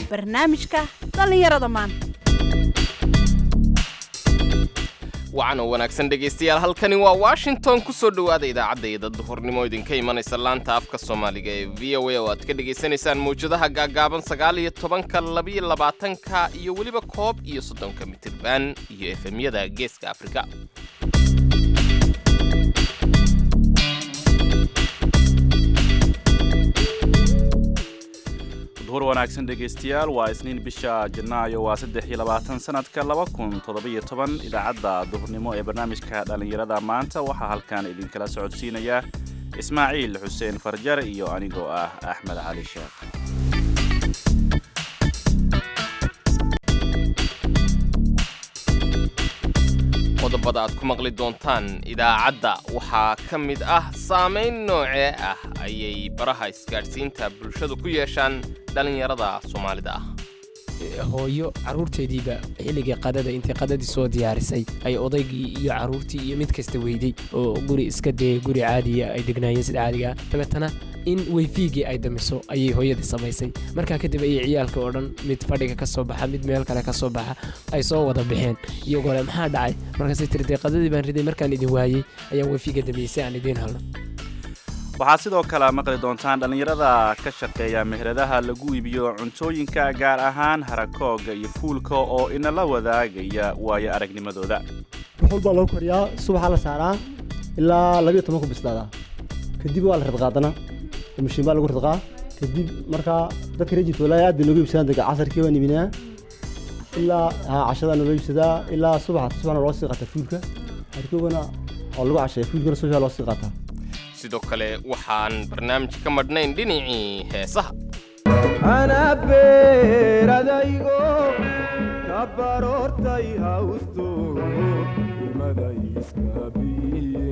barnaamijka dhallinyarada maanta wacan oo wanaagsan dhegaystayaal halkani waa washington ku soo dhowaada idaacadda duhurnimo idinka imanaysa laanta afka soomaaliga ee v o a oo aad ka dhegaysanaysaan mawjadaha gaagaaban sagaal iyo tobanka labiyo labaatanka iyo weliba koob iyo soddonka mitirban iyo efemyada geeska afrika duhur wanaagsan dhegaystayaal waa isniin bisha janaayo waa saddex iyo labaatan sanadka laba kun toddobiyo toban idaacadda duhurnimo ee barnaamijka dhallinyarada maanta waxaa halkan idinkala socodsiinaya ismaaciil xuseen farjar iyo anigoo ah axmed cali sheekh qodobada aad ku maqli doontaan idaacadda waxaa ka mid ah saamayn noocee ah ayay baraha isgaadhsiinta bulshadu ku yeeshaan dhallinyarada soomaalida ah hooyo carruurteediiba xilligii qadada intay qadadii soo diyaarisay ay odaygii iyo carruurtii iyo mid kasta weyday oo guri iska dayay guri caadiya ay degnaayeen sida caadigaa dabeetana in weyfiigii ay damiso ayay hooyadii samaysay markaa kadib ayay ciyaalka oo dhan mid fadhiga ka soo baxa mid meel kale ka soo baxa ay soo wada baxeen iyagoo le maxaa dhacay markaasay tiri dee qadadii baan riday markaan idin waayey ayaan weyfiiga damiyey si aan idiin halno waxaad sidoo kale maqli doontaan dhallinyarada ka shaqeeya meheradaha lagu iibiyo cuntooyinka gaar ahaan harakooga iyo fuulka oo inala wadaagaya waayo aragnimadooda ruxul baa lagu koriyaa subaxaa la saaraa ilaa labiyo toban ku bislaadaa kadib waa la radqaadana mashiin baa lagu radqaa kadib markaa dadka rejit walaahi aad bay nooga iibsadaan dega casarkii baan iibinaa ilaa cashadaa naloo iibsadaa ilaa subaxa subaxna loo sii qaataa fuulka harkoogana oo lagu casheeya fuulkana subaxa loo sii qaataa sidoo kale waxaan barnaamij ka madhnayn dhinacii heesaha anabeeradaygo ka baroortay hawsto imada iskabiye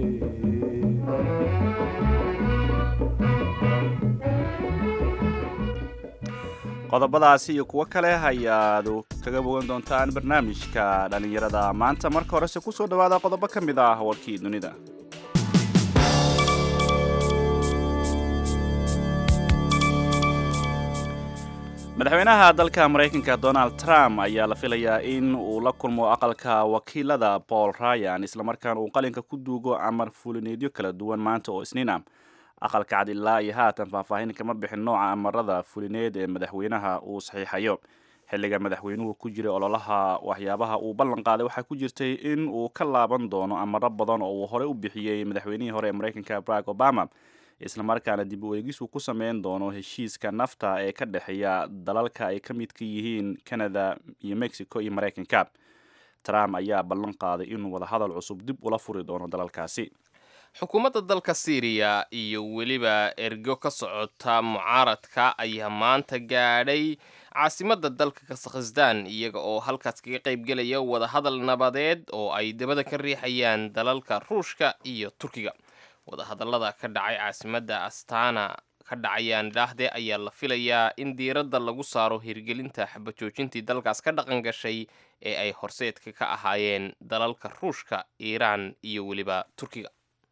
qodobadaasi iyo kuwo kale ayaad kaga bogan doontaan barnaamijka dhallinyarada maanta marka horese ku soo dhowaada qodobo ka mid ah warkii dunida madaxweynaha dalka maraykanka donald trump ayaa la filayaa in uu la kulmo aqalka wakiilada paul ryan islamarkaana uu qalinka ku duugo amar fulineedyo kala duwan maanta oo isniin ah aqalka cad ilaa iyo haatan faahfaahin kama bixin nooca amarada fulineed ee madaxweynaha uu saxiixayo xilliga madaxweynuhu ku jiray ololaha waxyaabaha uu ballan qaaday waxaa ku jirtay in uu ka laaban doono amaro badan oo uu horey u bixiyey madaxweynihii hore ee maraykanka barack obama islamarkaana dib u eegis uu ku sameyn doono heshiiska nafta ee ka dhexeeya dalalka ay ka midka yihiin canada iyo mexico iyo maraykanka trump ayaa ballan qaaday inuu wadahadal cusub dib ula furi doono dalalkaasi xukuumadda dalka syriya iyo weliba ergo ka socota mucaaradka ayaa maanta gaadhay caasimadda dalka kazakhstan iyaga oo halkaas kaga qaybgelaya wadahadal nabadeed oo ay dabada ka riixayaan dalalka ruushka iyo turkiga wadahadallada ka dhacay caasimadda astana ka dhacayaan idhaahdee ayaa la filayaa in diiradda lagu saaro hirgelinta xabajoojintii dalkaas ka dhaqan gashay ee ay horseedka ka ahaayeen dalalka ruushka iiraan iyo weliba turkiga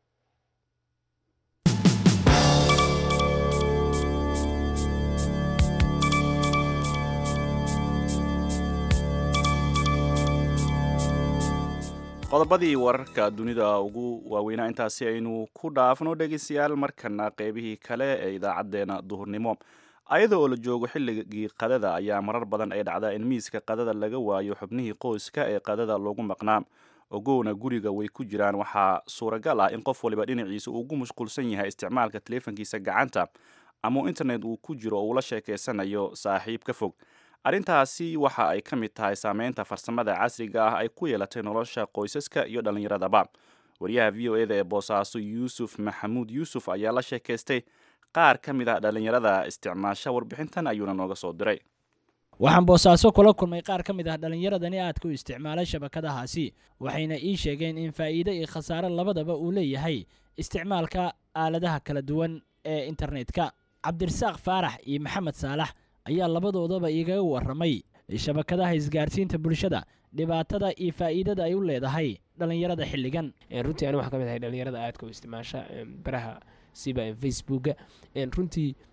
qodobadii wararka dunida ugu waaweynaa intaasi aynu ku dhaafno dhegeystayaal markana qeybihii kale ee idaacadeena duhurnimo ayada oo la joogo xilligii qadada ayaa marar badan ay dhacdaa in miiska qadada laga waayo xubnihii qoyska ee qadada loogu maqnaa ogowna guriga way ku jiraan waxaa suuragal ah in qof waliba dhinaciisa uu ugu mashquulsan yahay isticmaalka taleefankiisa gacanta ama internet uu ku jiro oo uu la sheekeysanayo saaxiib ka fog arrintaasi waxa ay ka mid tahay saameynta farsamada casriga ah ay ku yeelatay nolosha qoysaska iyo dhallinyaradaba wariyaha v o eda ee boosaaso yuusuf maxamuud yuusuf ayaa la sheekaystay qaar ka mid ah dhallinyarada isticmaasha warbixintan ayuuna nooga soo diray waxaan boosaaso kula kulmay qaar ka mid ah dhallinyaradani aadka u isticmaalay shabakadahaasi waxayna ii sheegeen in faa'iide iyo khasaare labadaba uu leeyahay isticmaalka aaladaha kala duwan ee internetka cabdirasaaq faarax iyo maxamed saalax ayaa labadoodaba igaga warramay shabakadaha isgaarsiinta bulshada dhibaatada iyo faa'iidada ay u leedahay dhallinyarada xilligan runtii ani waxaa ka mid ahay dhallinyarada aadka u isticmaasha baraha siba facebooka runtii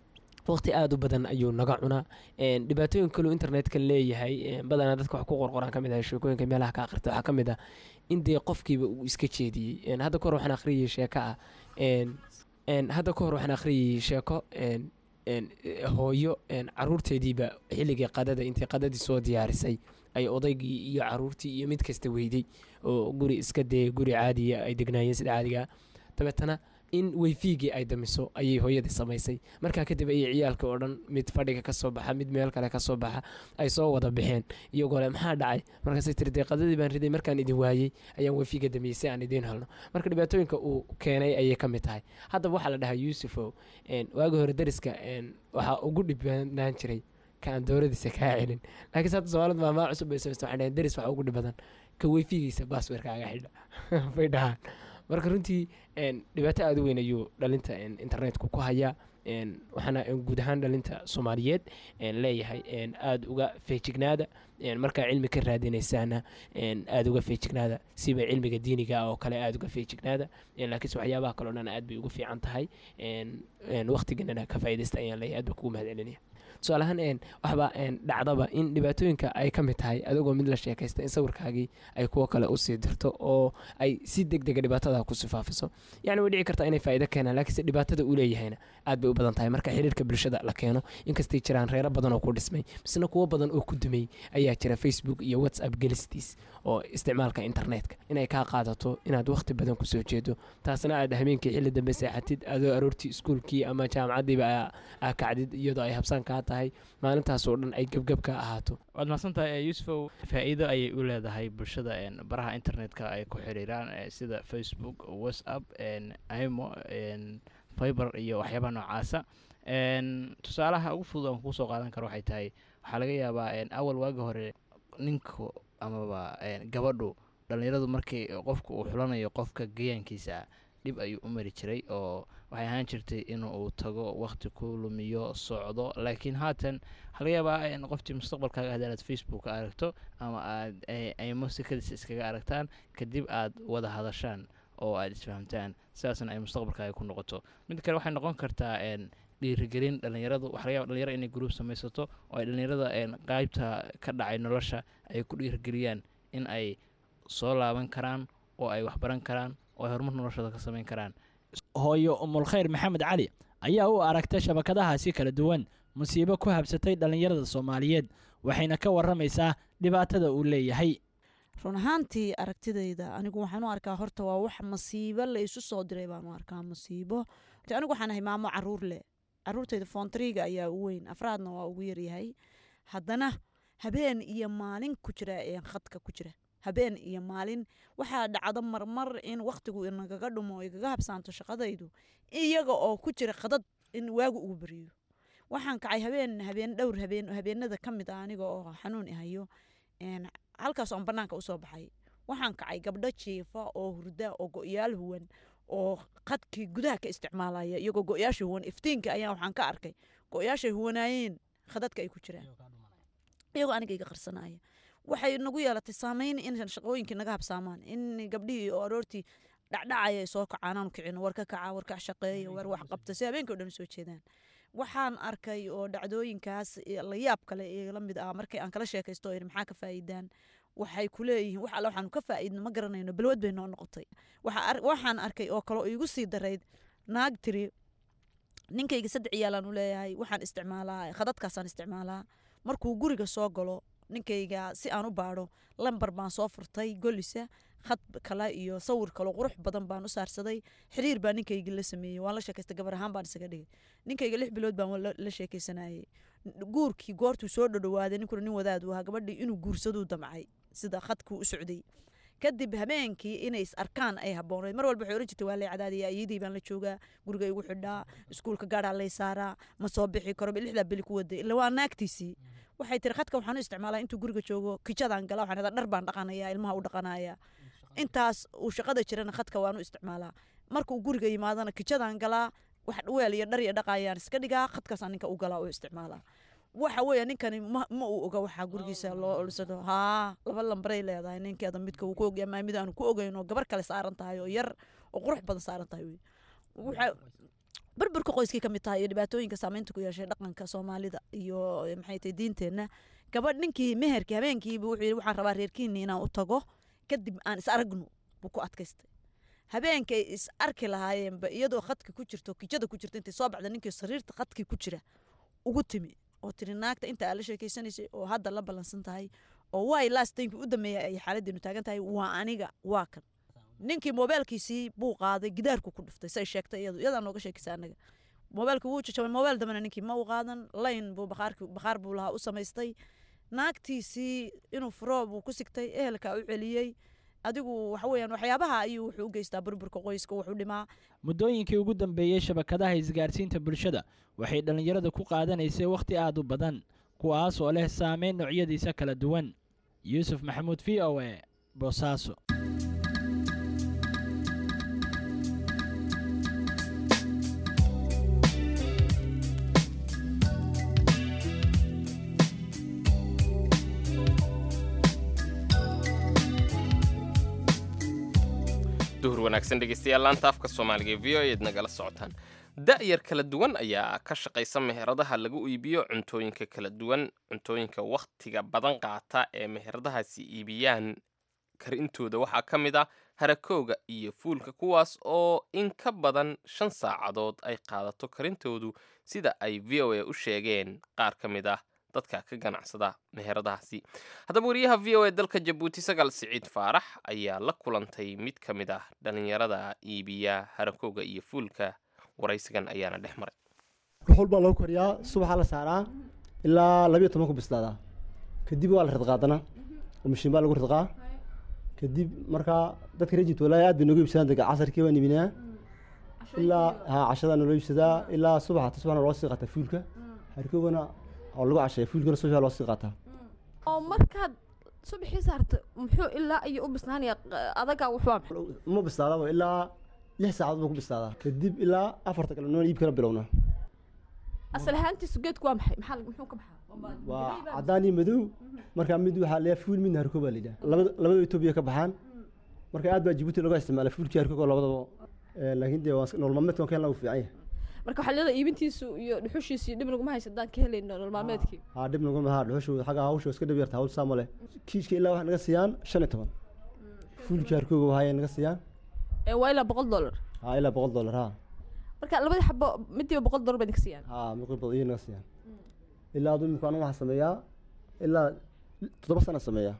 waqti aada u badan ayuu naga cunaa Een, dhibaatooyin kaleu internetka leeyahay een, badanaa dadka wax ku qorqoraan ka mid ah sheekooyinka meelaha ka akhrita waxaa ka mid ah in dee qofkiiba uu iska jeediyey Een, hadda kahor waxaan akhriyay sheeko ah een, een, hadda kahor waxaan akhriyay sheeko een, een, eh, hooyo een, caruurteediiba xilligii qadada intay qadadii soo diyaarisay ay odaygii iyo caruurtii iyo mid kasta weyday oo guri iska dee guri caadiya ay degnaayeen sida caadiga ah dabeetana in weyfiigii ay damiso ayay hooyadii samaysay markaa kadib ayay ciyaalka oo dhan mid fadhiga ka soo baxa mid meel kale ka soo baxa ay soo wada baxeen iyagoo le maxaa dhacay markaasay tiri dee qadadii baan riday markaan idin waayey ayaan weyfiiga damiyey si aan idiin helno marka dhibaatooyinka uu keenay ayay ka mid tahay haddaba waxaa la dhahaa yuusufow een, waagi hore dariska een, waxaa ugu dhibbanaan jiray ka aan dowladiisa kaa celin laakiin hadda soomaalida maamaa cusub bay samaysta waxay dhaheen daris waxaa ugu dhib badan ka weyfigiisa baasweerkaaga xidha bay dhahaan marka runtii een, dhibaato aada u weyn ayuu dhalinta een, internetku ku hayaa een, waxaana een, guud ahaan dhalinta soomaaliyeed een, leeyahay een, aada uga feejignaada een, markaa cilmi ka raadinaysaana een, aada uga feejignaada siba cilmiga diiniga ah oo kale aada uga feejignaada een, laakiinse waxyaabaha kaleo dhan aad bay ugu fiican tahay een, een, waqtiganana ka faa'iidaysta ayaan leeyahay aad baa kugu mahad celinaya tusaale ahaan een, waxba een, dhacdaba in dhibaatooyinka ay ka mid tahay adigoo mid la sheekaysta in sawirkaagii ay kuwo kale usii dirto oo ay si deg dega dhibaatada ku sifaafiso yacni way dhici kartaa inay faa'iido keenaan laakiinse dhibaatada uu leeyahayna aad bay u badan tahay marka xiriirka bulshada la keeno inkastay jiraan reero badan oo ku dhismay misna kuwo badan oo ku dumay ayaa jira facebook iyo whatsapp gelistiis oo isticmaalka internetka inay kaa qaadato inaad waqti badan kusoo jeedo taasna aad habeenkii xilli dambe seexatid adoo aroortii iskuulkii ama jaamacaddiiba aa- aa kacdid iyadoo ay habsaan kaa tahay maalintaasoo dhan ay gebgeb ka ahaato waad mahadsantahay yuusufow faa'iido ayay u leedahay bulshada een, baraha internetka ay ku xiriiraan eh, sida facebook whatsapp een, imo een, fiber iyo waxyaabaha noocaasa een, tusaalaha ugu fudud aan kusoo qaadan karo waxay tahay waxaa laga yaabaa een, awal waagi hore ninku amaba een, gabadhu dhallinyaradu markii qofku uu xulanayo qofka gayaankiisa dhib ayuu u mari jiray oo waxay ahaan jirtay in uu tago waqti ku lumiyo socdo laakiin haatan waxaa laga yaabaa in qoftii mustaqbalkaaga haddii aad facebook ka aragto ama aad ay- ay musikadiisa iskaga aragtaan kadib aad wada hadashaan oo aad isfahamtaan sidaasna ay mustaqbalkaaga ku noqoto mid kale waxay noqon kartaa een, dhiirigelin dhalinyaradu waxa laga yaaba dhalinyaro inay gruub samaysato oo ay dhalinyarada een, qaybta ka dhacay nolosha ay ku dhiirigeliyaan in ay soo laaban karaan oo ay waxbaran karaan oo ay horumar noloshooda ka samayn karaan hooyo umulkhayr maxamed cali ayaa u aragtay shabakadahaasi kala duwan musiibo ku habsatay dhallinyarada soomaaliyeed waxayna ka waramaysaa dhibaatada uu leeyahay run ahaantii aragtidayda anigu waxaan u arkaa horta waa wax masiibo la isu soo diray baan u arkaa masiibo Horta anigu waxaan ahay maamo caruur leh caruurtayda foontriga ayaa u weyn afraadna waa ugu yaryahay haddana habeen iyo maalin ku jira ee khadka ku jira habeen iyo maalin waxaa dhacdo marmar in waqtigu inagaga dhumo oo igaga habsaanto shaqadaydu iyaga oo ku jira khadad in waagu ugu beriyo waxaan kacay habeen habeen dhowr habeen habeenada ka mid ah aniga oo xanuun ihayo een, halkaas oon banaanka usoo baxay waxaan kacay gabdho jiifa oo hurda oo go-yaal huwan oo qadkii gudaha ka isticmaalaya iyagoo go-yaasha huwan iftiinka ayaa waxaan ka arkay go-yaashay huwanaayeen khadadka ay ku jiraan iyagoo aniga iga qarsanaya waxay nagu yeelatay saameyn in shaqooyinkii naga habsaamaan in gabdhihii oo aroortii dhacdhacaya ay soo kacaan aanu kicino war ka kaca war kac shaqeeya war wax qabta si habeenkii o dhan soo jeedaan waxaan arkay oo dhacdooyinkaas iyo la yaab kale ee la mid ah markay aan kala sheekaysto oo yidhi maxaa ka faa'iidaan waxay ku leeyihiin wax alle waxaanu ka faa'iidno ma garanayno balwad bay noo noqotay Waxa ar- waxaan arkay oo kale oo iigu sii darayd naag tiri ninkayga saddex ciyaalaan u leeyahay waxaan isticmaalaa khadadkaasaan isticmaalaa markuu guriga soo galo ninkayga si aan u baadho lambar baan soo furtay golisa khad kale iyo sawir kale qurux badan baan u saarsaday xiriir baa ninkayga la sameeyey waan la sheekaystay gabar ahaan baan isaga dhigay ninkayga lix bilood baan la la sheekaysanayay guurkii goortuu soo dhodhowaaday ninkuna nin wadaad u ahaa gabadhii inuu guursaduu damcay sida khadkuu u socday kadib habeenkii inay is arkaan ay habooneed mar walba waxay oran jirtay waa lay cadaadiya ayadii baan la joogaa guriga igu xidhaa iskuulka gaadhaa lay saaraa ma soo bixi karo lixdaa beli ku waday ila waa naagtiisii waxay tiri khadka waxaan u isticmaalaa intuu guriga joogo kijadaan gala waxaan idhaa dhar baan dhaqanaya ilmaha u dhaqanaya intaas uu shaqada jirana khadka waan u isticmaalaa marka uu guriga yimaadana kijadaan galaa wax weel iyo dhar iyo dhaqayaan iska dhigaa khadkaasaan ninka u galaa u isticmaalaa waxa weeye ninkani ma, ma uu oga waxaa gurigiisa loo olsado haa laba lambaray leedahay ninkeeda midka uu ku ogyahay maa mid aanu ku ogeyn oo gabar kale saaran tahay oo yar oo qurux badan saaran tahay wey waxa burburka qoyskii ka mid tahay iyo dhibaatooyinka saameynta ku yeeshay dhaqanka soomaalida iyo eh, maxay tahay diinteenna gabadh ninkii meherkii habeenkiiba wuxuu yidhi waxaan rabaa reerkiinni inaan u tago kadib aan is aragno buu ku adkaystay habeenkay is arki lahaayeenba iyadoo khadka ku jirto kijada ku jirto intay soo baxda ninkii sariirta khadkii ku jira ugu timi oo tiri naagta inta aad la sheekeysanaysay oo hadda la ballansan tahay oo waay laastaynki u dambeeya ay xaaladdeenu taagan tahay waa aniga waa kan ninkii moobeelkiisii buu qaaday gidaarku ku dhuftay say sheegtay iyadu iyadaa nooga sheekaysa anaga moobeelka wuu jajabay moobeel dambena ninkii ma u qaadan layn buu bakhaarki bakhaar buu lahaa u samaystay naagtiisii inuu furo buu ku sigtay ehelka u celiyey adigu waxa weeyaan waxyaabaha ayuu wuxuu u geystaa burburka qoyska wuxuu dhimaa muddooyinkii ugu dambeeyey shabakadaha isgaarsiinta bulshada waxay dhallinyarada ku qaadanaysay wakhti aad u badan kuwaas oo leh saameyn noocyadiisa kala duwan yuusuf maxamuud v o e boosaaso duhur wanaagsan dhegeystayaal laanta afka soomaaliga ee v o eed nagala socotaan da'yar kala duwan ayaa ka shaqaysa meheradaha lagu iibiyo cuntooyinka kala duwan cuntooyinka wakhtiga badan qaata ee meheradahaasi iibiyaan karintooda waxaa ka mid ah harakooga iyo fuulka kuwaas oo in ka badan shan saacadood ay qaadato karintoodu sida ay v o a u sheegeen qaar ka mid ah dadka ka ganacsada meheradahaasi haddaba wariyaha v o a dalka jabuuti sagaal siciid faarax ayaa la kulantay mid ka mid ah dhallinyarada iibiya harakooga iyo fuulka waraysigan ayaana dhex maray dhuxul baa lagu kariyaa subaxaa la saaraa ilaa labiyo toban ku bislaadaa kadib waa la ridqaadanaa oo mashiin baa lagu ridqaa kadib markaa dadka rejit walaahi aad bay nooga iibsadaan dega casarkii baan iibinaa ilaa haa cashadaa naloo iibsadaa ilaa subaxa ta subaxna loo sii qaataa fuulka harkoogana oo lagu casheeya fuulkana subaxaa loo sii qaataa oo markaad subaxii saarta muxuu ilaa iyo u bisnaanaya adagaa wuxuu ma bislaadaba ilaa lix saacadood buu ku bislaadaa kadib ilaa afarta kale noon iibkana bilowna asal ahaantiisu geedku waa maxay maxaa muxuu ka baxaa waa cadaan iyo madow markaa mid waxaa leeyahay fuul midna harkoo baa la yidhaha labada labada etoobiya ka baxaan marka aad baa jibuuti looga isticmaala fuulkii harkoog oo labadaba Eh, laakiin dee waa nolol maalmeedka kan lagu fiican yahay marka waxaa leedahay iibintiisu iyo dhuxushiisu iyo dhib naguma haysa haddaan ka helayno nolol maalmeedkii haa dhib nagu mahaa dhuxushu xagga hawsha iska dhib yarta hawl saa male kiishka ilaa waxay naga siiyaan shan iyo toban fuulkii harkooga waxay naga siiyaan ee waa ilaa boqol dollar haa ilaa boqol dollar haa marka labadii xabo midiiba boqol dollar bay idinka siiyaan haa miqi badan iyo naga siiyaan ilaa adu imika anigu waxaan sameeyaa ilaa toddoba sana sameeyaa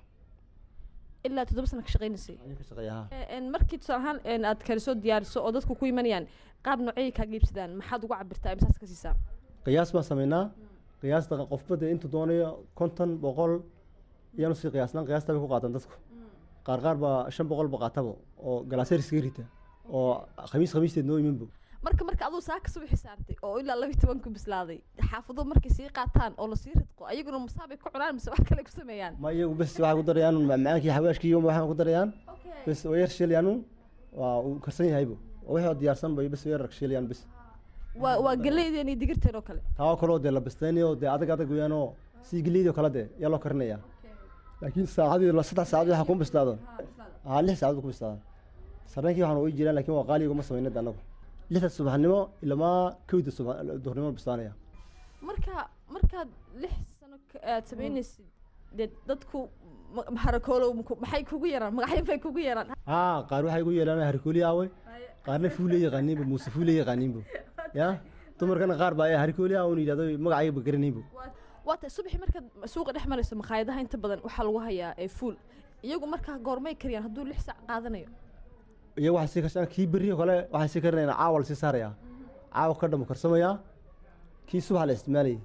ilaa toddoba sana ka shaqaynaysay ayaan ka shaqeeya haa Ee, een, markii tusaale ahaan een, aad karisoo diyaariso oo dadku ku imanayaan qaab noocayay kaaga iibsadaan maxaad ugu cabirtaa imsaas ka siisaa qiyaas baan sameynaa qiyaasta qofba dee intuu doonayo konton boqol iyaanu sii qiyaasnaan qiyaasta bay ku qaataan dadku qaar qaar baa shan boqol ba qaataba oo galaaseer iskaga rita oo khamiis khamiisteed noo iminbo marka marka aduu saaka subaxi saartay oo ilaa labiyi toban ku bislaaday xaafado markay sii qaataan oo lasii ridqo ayaguna masaabay ku cunaan mise wax kale ku sameeyaan ma iyagu bes waxay ku darayaan macmacaankii xawaashkii iyo waxaan ku darayaan bes way yar shiilayaan waa uu karsan yahaybo oo wixii oo diyaarsan bay bes way yar shiilayaan bes waa waa galeydeen iyo digirteen oo kale taa oo kaloo dee la bistaynayo dee adag adag weeyaan oo sidii geleydii oo kale dee yaa loo karinayaa laakiin saacadii la saddex saacadood waxaa kuma bislaado haa lix saacadood ku bislaada sarreenkii waxaan ugu jiraan laakiin waa qaali uguma samayna de annagu lixda subaxnimo ilamaa kowda subax duhurnimo bislaanaya marka markaad lix sano ka- aad samaynaysid dee dadku ma- harakoolow maku- maxay kugu yaraan magacyo bay kugu yaraan haa qaar waxay ugu yeelaan harikooli aawe qaarna fuule yaqaaniinbo muuse fuule yaqaaniinbo ya dumarkana qaar baa harikooli aawe un yidhahdo magacayba garanaynbo waa tahay subaxii markaad suuqa dhex marayso makhaayadaha inta badan waxaa lagu hayaa ee fuul iyagu markaa goormay kariyaan hadduu lix saac qaadanayo iyo waxay sii karshaan kii berri oo kale waxay sii karinayaan caawa la sii saarayaa caawa ka dhamu karsamayaa kii subaxa la isticmaalayay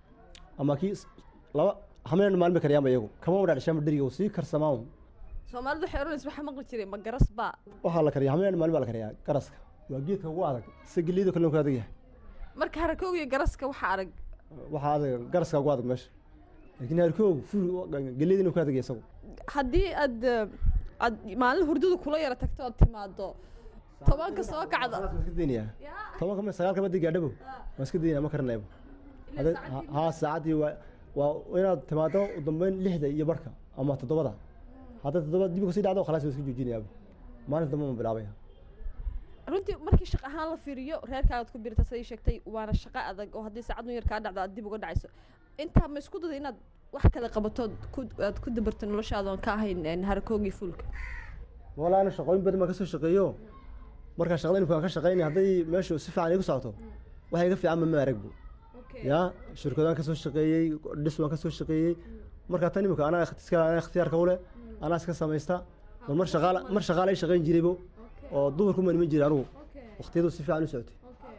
ama kii s- laba hameen maalin bay kariyaanba iyagu kama wadhaa dhishaanba dheriga uu sii karsamaa un soomaalidu waxay oranaysa waxaa maqli jiray ma garas baa waxaa la kariyaa hameen maalin baa la kariyaa garaska waa geedka ugu adag si geliida kale ku adag yahay marka harakooga iyo garaska waxaa arag waxaa adag garaska ugu adag meesha laakiin harkoog fuul geliida inuu ku adag yahay isagu haddii aad eh, aad maalin hurdadu kula yara tagto ood timaado tobanka soo kacda waan iska daynayaa tobanka ma sagaalka madi gaadhabo waan iska daynaya ma karinaybo Hadda- ha- haa saacaddii waa waa inaad timaado u dambeyn lixda iyo barhka ama toddobada hadday toddoba dib kasii dhacdo khalaas waa iska joojinayaaba maalin dambe ma bilaabaya runtii markii shaqo ahaan la fiiriyo reerkaagaad ku birta siday sheegtay waana shaqo adag oo haddii saacadun yar kaa dhacdo aad dib uga dhacayso intaa ma isku dada inaad wax kale qabatood ku aad ku dabarto noloshaada oon ka ahayn een, harakoogii fuulka walaa ana shaqooyin badan baan kasoo shaqeeyo markaa shaqada imika aan ka shaqeynaya hadday meeshu si fiican igu socoto waxa iga fiican ma ma aragbu ya shirkadaan kasoo shaqeeyey dhis waan kasoo shaqeeyey markaa tan imika anaa ikhtiska anaa ikhtiyaarka u leh anaa iska samaysta bal mar shaqaala mar shaqaala ay shaqeyn jiraybo oo dumarku ma niman jiray anugu waqtiyadu si fiican u socotay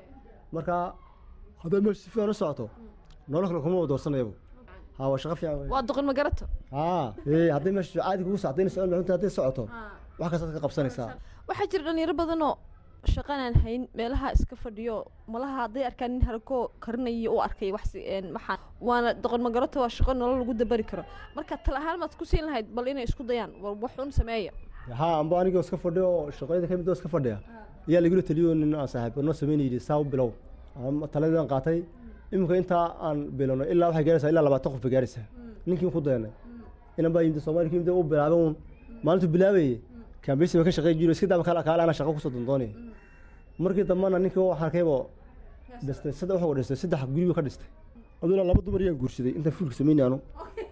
marka hadday meeshu si fiican u socoto nolol kale kuma doorsanayabo ha waa shaqo fiican wey. waa duqin ma garato haa ee hadday meeshu caadi kugu socotay socon cunta hadday socoto wax kastaad ka qabsanaysaa waxaa jira dhalinyaro badanoo shaqanaan hayn meelaha iska fadhiyo malaha hadday arkaan nin harakoo karinaya u arkay wax si- een, maxaa waana doqon magarato waa shaqo nolol lagu dabari karo marka tal ahaan maad ku siin lahayd bal inay isku dayaan war wax un sameeya haa amba anigoo iska fadhiyo oo shaqooyinka ka mid oo iska fadhiya ayaa lagula taliyo nin aan saaxiib noo sameynay yidhi saa u bilow Ama taladaan qaatay iminka intaa aan bilowno ilaa waxay gaaraysaa ilaa labaatan qof bay gaaraysaa ninkii ku dayanay inan baa yimid soomaali ka yimid u bilaabay uun maalintuu bilaabayay kaambeysi ba ka shaqeyn jiro iska daba kala kaale ana shaqo kusoo dandoonaya markii dambana ninkii waxaan arkayba dhistay saddex wuxuu dhistay saddex guriba ka dhistay aduna laba dumar yaan guursaday intaan fuulka sameynay anu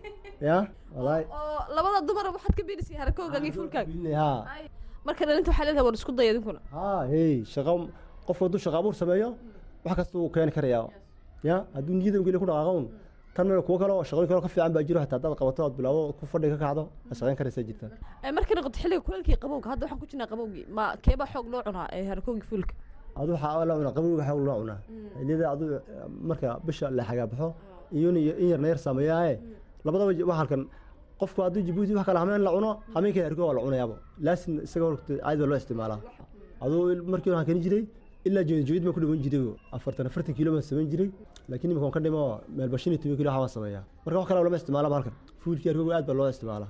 ya walaahi oo labada dumar waxaad ka biirisay harakoogaagii fuulkaaga haa marka dhalinta waxaa leedahay war isku daya idinkuna haa hey shaqo qofku hadduu shaqo abuur sameeyo wax kasta uu keeni karayaa ya hadduu niyada ugeli ku dhaqaaqo un tan meel kuwo kale oo shaqooyin kale oo ka fiican baa jiro hataa haddaad qabato aad bilaabo ku fadhi ka kacdo aad shaqayn karaysaa jirta Ee, markay noqoto xilliga kuleelkii qabowga hadda waxaan ku jirnaa qabowgii ma keebaa xoog loo cunaa ee harakoogii fuulka adu waxaa la cunaa qabowga waxaa loo cunaa xilliyada adu marka bisha la xagaa baxo iyo in yarna yar sameeyaaye labadaba wax halkan qofku hadduu jabuuti wax kale hameen la cuno hameenkeeda arko waa la cunayaaba laasin isaga horta caadi baa loo isticmaalaa aduu markii hore waxaan keeni jiray ilaa joogid joogid baan ku dhiman jiray afartan afartan kiilo baan samayn jiray laakiin imika waan ka dhimo meelba shan iyo toban kiilo waxaa waan sameeyaa marka wax kale lama isticmaalaba halkan fuulkii arkoga aad baa loo isticmaalaa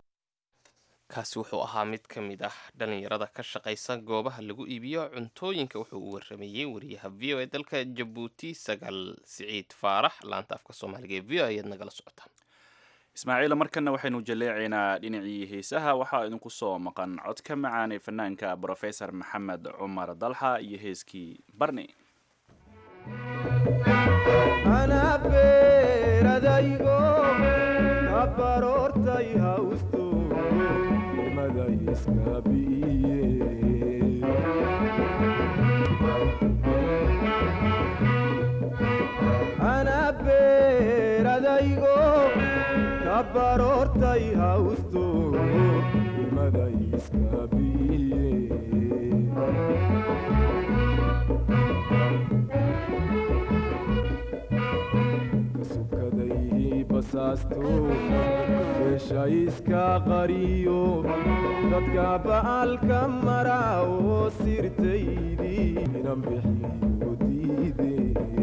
kaasi wuxuu ahaa mid ka mid ah dhalinyarada ka shaqaysa goobaha lagu iibiyo cuntooyinka wuxuu u waramayey wariyaha v o e dalka jabuuti sagaal siciid faarax laanta afka soomaaliga ee v o ayaad nagala socotaan ismaaciila markana waxaynu jaleecaynaa dhinacii heesaha waxaa idinku soo maqan cod ka macaanay fanaanka brofesor maxamed cumar dalxa iyo heeskii barni anaa beeradaygo kabaroortay hawsto maday iska bi'iye anaa beeradaygo kabaroortay hawsto maday iska bi'iye kasukaday basaasto beesha iska qariyo dadka ba'alka mara oo sirtaydii inan bixiyo diide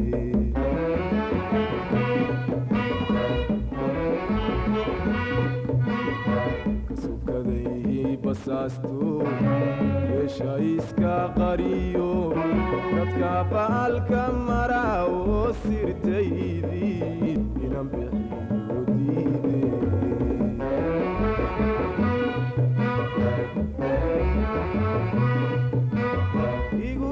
kasukaday basaasto beesha iska qariyo dadka ba'alka mara oo sirtaydii inan bixiyo diide igu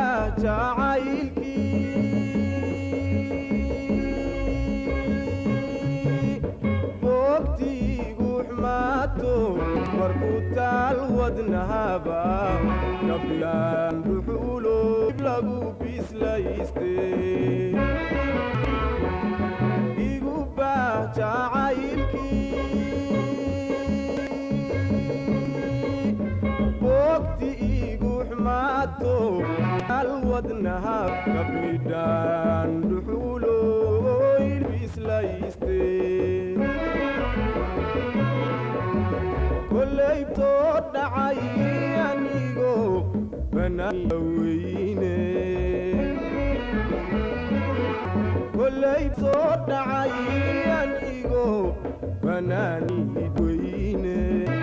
jacaylkii boogtiigu xumaato markuu taal wadnahaba kablaan dhuxulo dib lagu bislayste igu baah jacaylkii boogti igu xumaato al wadnaha kabidhaan dhuxulo ilbislayste kollaytoo dhacay anigo banaan weyne kollay soo dhacay anigo banaanid weyne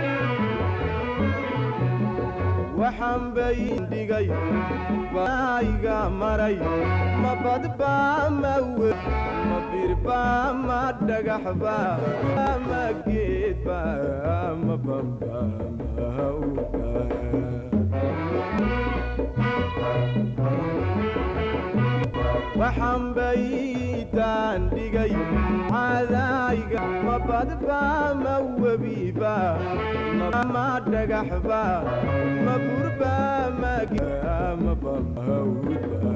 waxaan bayn dhigay baayga maray ma badbaa ma we ma birbaa ma dhagaxba ma geedba ma bamba ma uga waxaan baydaan dhigay cadayga ma badba ma webiba ma dhagaxba ma burba ma ma bamhawdba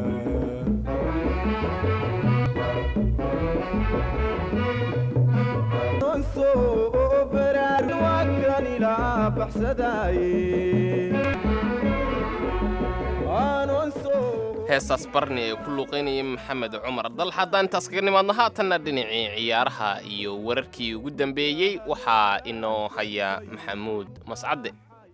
heestaas barni ee ku luuqaynayay maxamed cumar dal haddaan intaas kaga nimaadno haatanna dhinacii ciyaaraha iyo wararkii ugu dambeeyey waxaa inoo haya maxamuud mascadde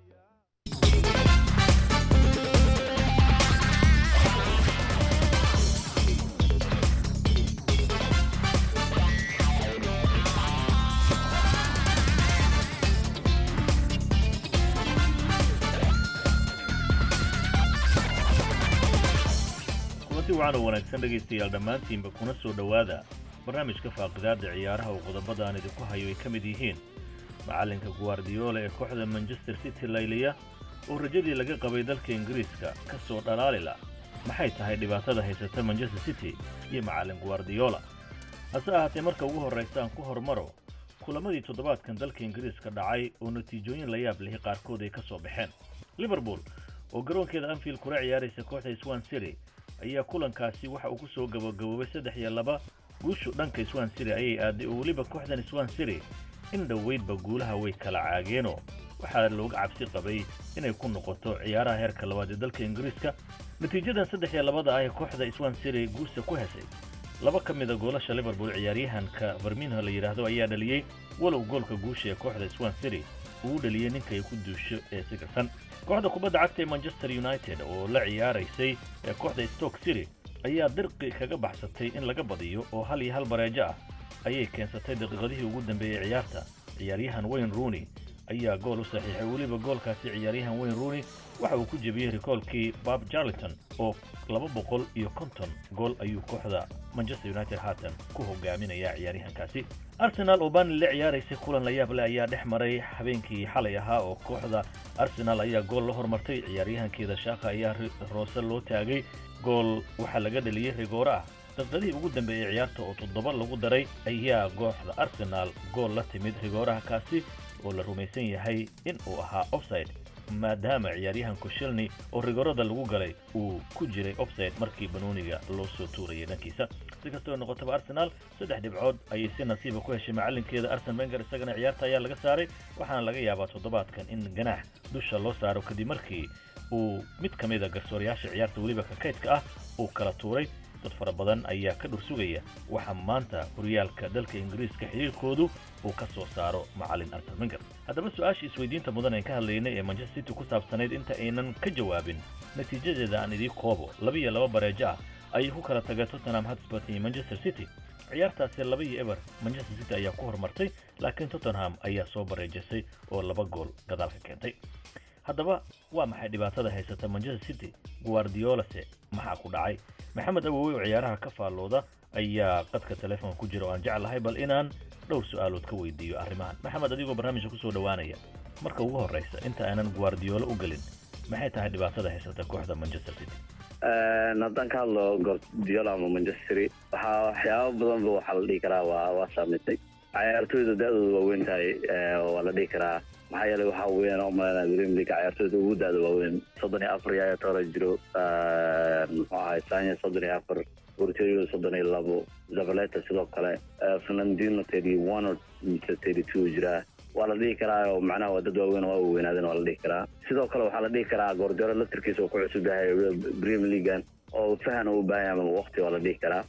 kulanti wacan oo wanaagsan dhegaystayaal dhammaantiinba kuna soo dhowaada barnaamijka faaqidaadda ciyaaraha oo qodobada aan idinku hayo ay ka mid yihiin macallinka guardiola ee kooxda manchester city layliya oo rajadii laga qabay dalka ingiriiska ka soo dhalaalila maxay tahay dhibaatada haysata manchester city iyo macallin guardiola hase ahaatee marka ugu horraysa aan ku hormaro kulamadii toddobaadkan dalka ingiriiska dhacay oo natiijooyin la yaab lihi qaarkood ay ka soo baxeen liverpool oo garoonkeeda anfield kula ciyaaraysa kooxda swan city ayaa kulankaasi waxa uu ku soo gabagaboobay saddex iyo laba guushu dhanka swan city ayay aaday oo weliba kooxdan swan city in dhoweydba guulaha way kala caageenoo waxaa looga cabsi qabay inay ku noqoto ciyaaraha heerka labaad ee dalka ingiriiska natiijadan saddex iyo labada ah ee kooxda swan city guusta ku hesay laba ka mida goolasha liverpool ciyaaryahanka farminho la yidhaahdo ayaa dhaliyey walow goolka guusha ee kooxda swan city uu dhaliyey ninka ay ku duusho ee sigarsan kooxda kubadda cagta ee manchester united oo la ciyaaraysay ee kooxda stoke city ayaa dirqi kaga baxsatay in laga badiyo oo hal iyo hal bareejo ah ayay keensatay daqiiqadihii ugu dambeeyey ciyaarta ciyaaryahan wayne rooney ayaa gool u saxiixay weliba goolkaasi ciyaaryahan wayne rooney waxa uu ku jebiyey rikoolkii bob jarlington oo laba boqol iyo konton gool ayuu kooxda manchester united haatan ku hogaaminaya ciyaaryahankaasi arsenal oo baani la ciyaaraysay kulan la yaab leh ayaa dhex maray habeenkii xalay ahaa oo kooxda arsenal ayaa gool la hormartay ciyaaryahankeeda shaaka ayaa roose loo taagay gool waxaa laga dhaliyey rigoore ah daqiiqadihii ugu dambeeyey ciyaarta oo toddoba lagu daray ayaa kooxda arsenal gool la timid rigooraha kaasi oo la rumaysan yahay in uu ahaa offside maadaama ciyaaryahan kushelni oo rigoorada lagu galay uu ku jiray offside markii banooniga loo soo tuurayay dhankiisa si kastoo noqotaba arsenal saddex dhibcood ayay si nasiiba ku heshay macallinkeeda arsen wenger isagana ciyaarta ayaa laga saaray waxaana laga yaabaa toddobaadkan in ganaax dusha loo saaro kadib markii uu mid ka mid a garsoorayaasha ciyaarta weliba kakaydka ah uu kala tuuray dad fara badan ayaa ka dhur sugaya waxaa maanta horyaalka dalka ingiriiska xiriirkoodu uu ka soo saaro macallin arsen wenger haddaba su-aasha isweydiinta mudan aan ka hadlaynay ee manchester city ku saabsanayd inta aynan ka jawaabin natiijadeeda aan idii koobo laba iyo laba bareejo ah ayay ku kala tagay tottenham hotspur iyo manchester city ciyaartaasi laba iyo eber manchester city ayaa ku horumartay laakiin tottenham ayaa soo bareejisay oo laba gool gadaalka keentay haddaba waa maxay dhibaatada haysata manchester city guardiolase maxaa ku dhacay maxamed awowe oo ciyaaraha ka faallooda ayaa qadka telefoon ku jira oo aan jeclahay bal inaan dhowr su-aalood ka weydiiyo arrimahan maxamed adigoo barnaamijka kusoo dhowaanaya marka ugu horraysa inta aanan guardiola u gelin maxay tahay dhibaatada haysata kooxda manchester city haddaan ka hadlo guardiola ama manchester waxaa waxyaaba badanba waxaa la dhihi karaa waa waa saameysay cayaartooyda da-dooda waaweyn tahay waa la dhihi karaa maxaa yeelay waxaa weeyaan umaleynaya premier league cayaartooyda ugu da-da waaweyn soddon iyo afar yaya toora jiro muxuu ahay sanya soddon iyo afar porterio soddon iyo labo zavaleta sidoo kale fernandino thirty one or thirty two jiraa waa la dhihi karaa oo macnaha waa dad waaweyn oo waa weynaadeen waa la dhihi karaa sidoo kale waxaa la dhihi karaa goordero laftarkiisa oo ku cusub yahay premier leaguean oo fahan u baahan yahay ama waqti waa la dhihi karaa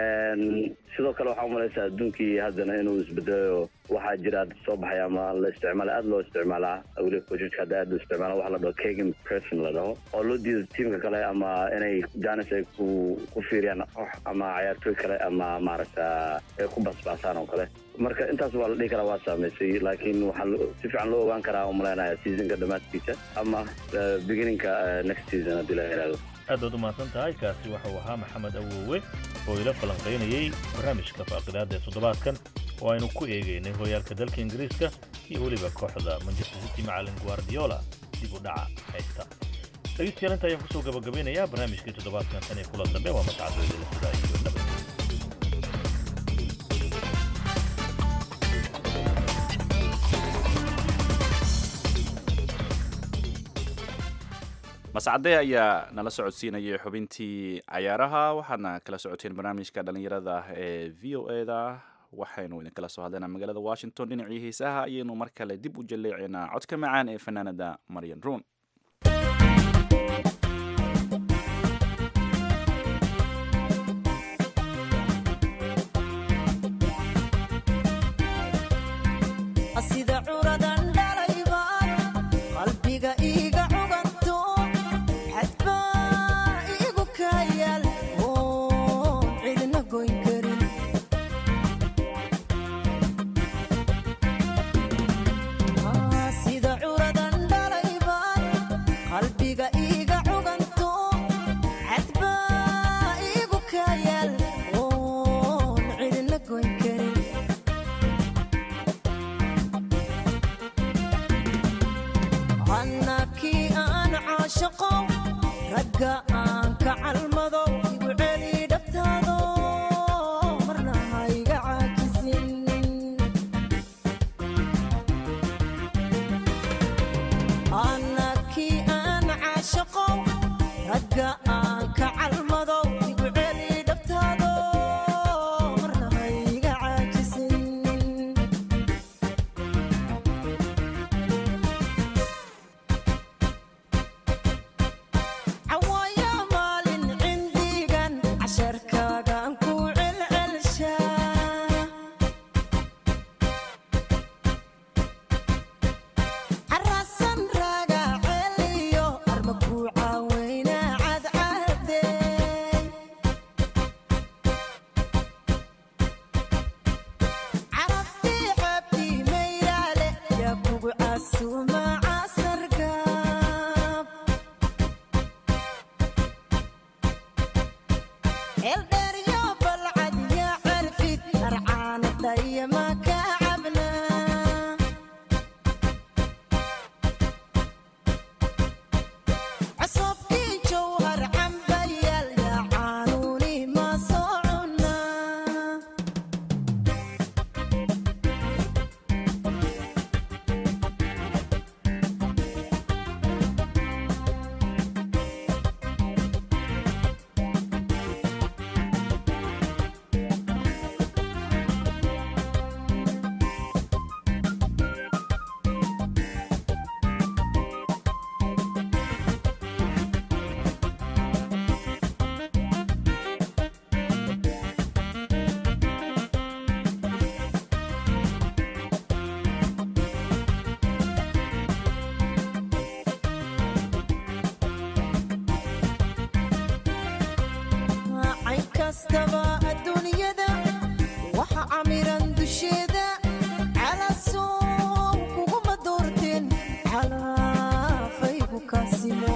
sidoo kale waxaa umalaysaa adduunkii haddana inuu isbedelayo waxaa jira soo baxay ama la isticmaala aada loo isticmaalaa weliba coachka hadda aada loo isticmaala waxa la dhaho kagan person la dhaho oo loo diido tiimka kale ama inay janis ay ku ku fiiriyaan koox ama cayaartooy kale ama maaragta ay ku basbaasaan oo kale marka intaas waa la dhihi karaa waa saameysay laakiin waxaa si fiican loo ogaan karaa umaleynaya seasonka dhammaadkiisa ama beginninka next season haddii la yidhahdo aad baad u mahadsan tahay kaasi waxau ahaa maxamed awowe oo ila falanqaynayey barnaamijka faaqidaada ee toddobaadkan oo aynu ku eegaynay horyaalka dalka ingiriiska iyo weliba kooxda manchester city macalin guardiola dib u dhaca haysta dhegeystayaal inta ayaan kusoo gabagabeynayaa barnaamijkii toddobaadkan tan iyo kulan dambe waa mascadooda sidaa iyo nabad mascade ayaa nala socodsiinayay xubintii cayaaraha waxaadna kala socoteen barnaamijka dhalinyarada ee v o eda waxaynu idinkala soo hadlaynaa magaalada washington dhinacii hiisaha ayaynu mar kale dib u jaleecaynaa codka macaan ee fanaanada maryan ruun sida curadan dhalaybaan qalbiga iiga cuganto xadbaa iigu kayaal oon cidna goyn karin Ah, sida curadan dhalaybaan qalbiga iiga cuganto xadbaa iigu kayaal oon cidna goyn karin annakii aan caashaqo ragga aan ka calmado igu celi dhabtaado marna ha iga caajisin annakii aan caashaqo ragga aan ka calmado igu celi dhabtaado marna ha iga caajisin cawaaya maalin cindigan casharkaagaan ku celcelshaa carasan raaga celiyo arma ku caaweyna cadcadeey caraftii cabdi mayraale yaa kugu casuuma casargaab eldheeryo balcad yaa carfid arcaanadaya ma ka cabnaa csobkii jowhar cambayaal yaa caanuuni ma soo cunaa cayn kastaba adduunyada waxa camiran dusheeda calasow kuguma doorteen calaafaygu kaasimo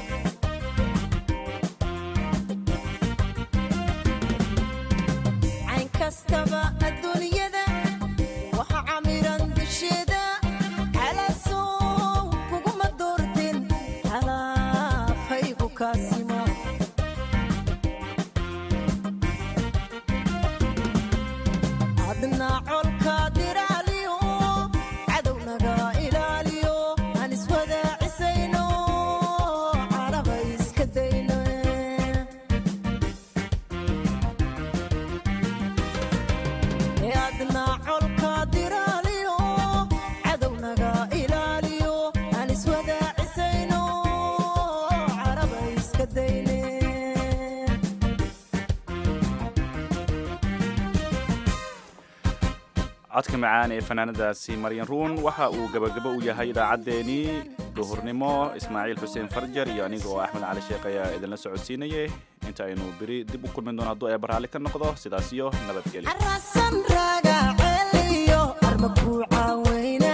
cayn kastaba adduunyada waxa camiran dusheeda calasow kuguma doorteen calaafaygu kaasimo adna colka diraaliyo cadownaga ilaaliyo aan iswadaacisayno caraba iska dayno ee adna colka diraaliyo cadownaga ilaaliyo aan iswadaacisayno caraba iska dayne codka macaan ee fanaanadaasi maryan ruun waxa uu gabagabo u yahay idaacaddeenii duhurnimo ismaaciil xuseen farjar iyo aniga oo axmed cali sheekh ayaa idinla socodsiinayay inta aynu beri dib u kulmin doono hadduu ee baraalli ka noqdo sidaas iyo nabadgelyo carasan raaga celiyo arma ku caaweyna